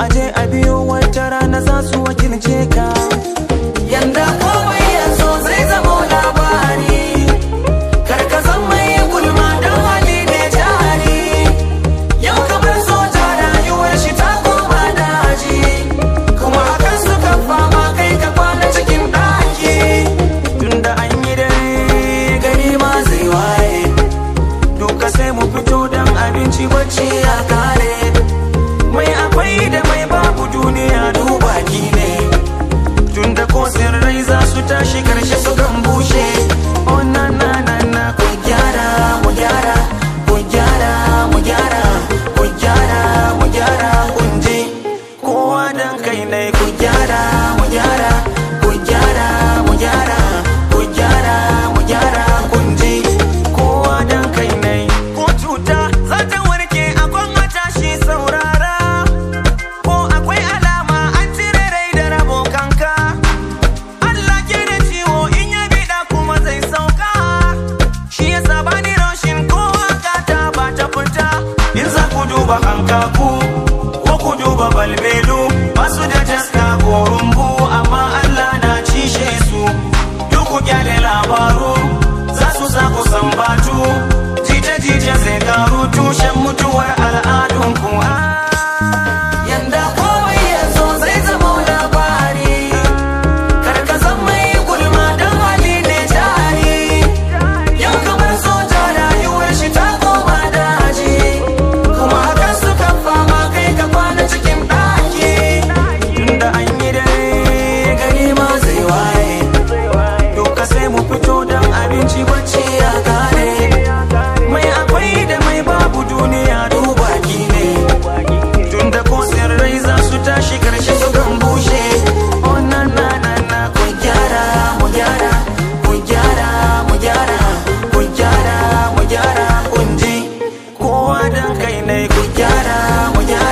aje a biyo wata rana za su wakilce ka yanda komai ya zo zai zama labari karka zan mai gulma don hali ne jari yau kamar soja rayuwar shi ta koma daji kuma hakan suka fama kai ka kwana cikin ɗaki tunda an yi dare gari ma zai waye duka sai mu fito don abinci bacci ya kare mai akwai da mai babu duniya dubaki ne tunda ko sirrai za su tashi karshe su kan bushe oh na na na na ku gyara mu gyara ku gyara mu gyara ku gyara mu gyara kunji kowa dan kai ne ku gyara mu gyara ku gyara mu gyara ku gyara mu gyara kunji kowa dan kai ne ko cuta za ta warke akwai matashi saurara ko akwai alama an cire rai da rabo kanka Allah ke da ciwo in ya bida kuma zai sauka shi yasa bani roshin ko haka ta ba ta fita in za ku duba hankaku ko ku duba balbelu basu da taska ko rumbu amma Allah na cishe su duk ku kyale labaru za su sa ku sambatu jita-jita zai karu tushen mutuwar al'adunku yanda komai ya zo zai zama labari karka zan mai gulma don hali ne jari yau kamar soja rayuwar shi ta koma daji kuma hakan suka fama kai ka kwana cikin ɗaki tunda an yi dare gari ma zai waye Doka sai mu fito don abinci bacci ya kare Mai akwai da mai babu duniya dubaki ne Tunda ko sirrai za su tashi karshe su kan bushe Oh na na na na ku gyara mu gyara Ku gyara mu gyara Ku gyara mu gyara kunji Kowa dan kai ne ku gyara mu gyara